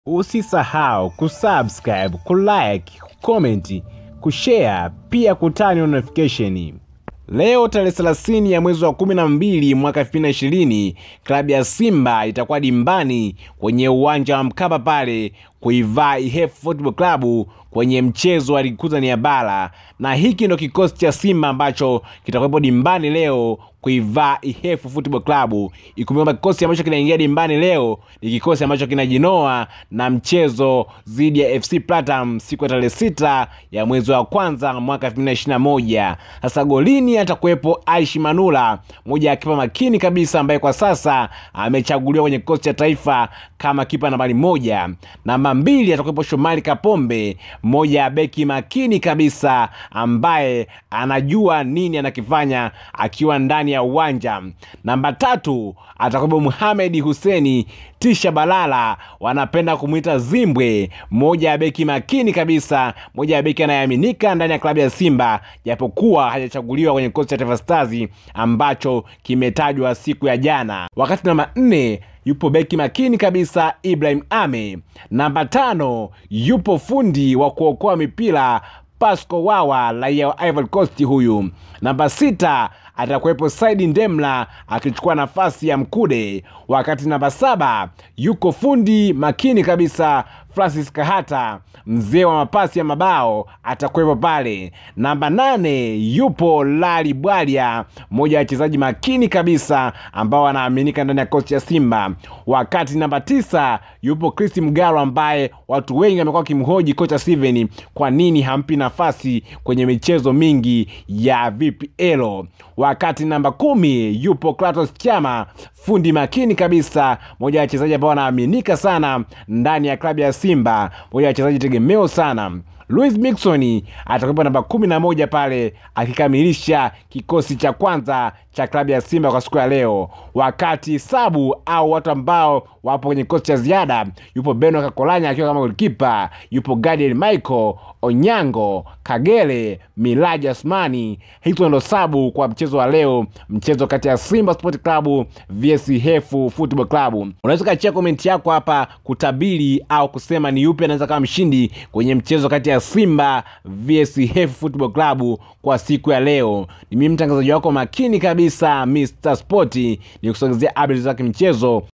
Usisahau kusubscribe, kulike, kucomment, kushare pia kutani notification. Leo tarehe 30 ya mwezi wa 12 mwaka 2020 klabu ya Simba itakuwa dimbani kwenye uwanja wa Mkapa pale kuivaa IHF Football Club kwenye mchezo wa ligi kuu Tanzania bara, na hiki ndo kikosi cha Simba ambacho kitakuwepo dimbani leo kuivaa IHF Football Club. Ikumbuka kwamba kikosi ambacho kinaingia dimbani leo ni kikosi ambacho kinajinoa na mchezo dhidi ya FC Platinum siku ya tarehe sita ya mwezi wa kwanza mwaka 2021. Sasa golini atakuwepo Aishi Manula, moja ya kipa makini kabisa ambaye kwa sasa amechaguliwa kwenye kikosi cha taifa kama kipa nambari moja. Namba mbili atakuwepo Shomari Kapombe, mmoja ya beki makini kabisa ambaye anajua nini anakifanya akiwa ndani ya uwanja. Namba tatu atakuwepo Muhamedi Huseni Tisha Balala, wanapenda kumwita Zimbwe, mmoja ya beki makini kabisa, mmoja ya beki anayeaminika ndani ya klabu ya Simba, japokuwa hajachaguliwa kwenye kikosi cha Taifa Stars ambacho kimetajwa siku ya jana. Wakati namba nne yupo beki makini kabisa Ibrahim Ame. Namba tano yupo fundi wa kuokoa mipira Pasco Wawa, raia wa Ivory Coast huyu. Namba sita atakuwepo Saidi Ndemla akichukua nafasi ya Mkude, wakati namba saba yuko fundi makini kabisa Francis Kahata, mzee wa mapasi ya mabao atakuwepo pale. Namba nane yupo Lali Bwalia, mmoja wa wachezaji makini kabisa ambao wanaaminika ndani ya kocha ya Simba, wakati namba tisa yupo Chris Mgaro ambaye watu wengi wamekuwa wakimhoji kocha Steven kwa nini hampi nafasi kwenye michezo mingi ya VPL, wakati namba kumi yupo Kratos Chama, fundi makini kabisa, mmoja wa wachezaji ambao wanaaminika sana ndani ya klabu ya Simba, mmoja wa wachezaji tegemeo sana. Louis Mixon atakuwepo namba kumi na moja pale akikamilisha kikosi cha kwanza cha klabu ya Simba kwa siku ya leo, wakati sabu au watu ambao wapo kwenye kikosi cha ziada, yupo Beno Kakolanya akiwa kama golikipa, yupo Gadiel Michael Onyango, Kagere, Miraji Asmani. Hizo ndo sabu kwa mchezo wa leo, mchezo kati ya Simba Sport Club vs IHF Football Club. Unaweza kachia komenti yako hapa kutabiri au kusema ni yupi anaweza kama mshindi kwenye mchezo kati ya Simba vs IHF Football Club kwa siku ya leo. Ni mimi mtangazaji wako makini kabisa Mr Sport, ni kusogezea updates za kimchezo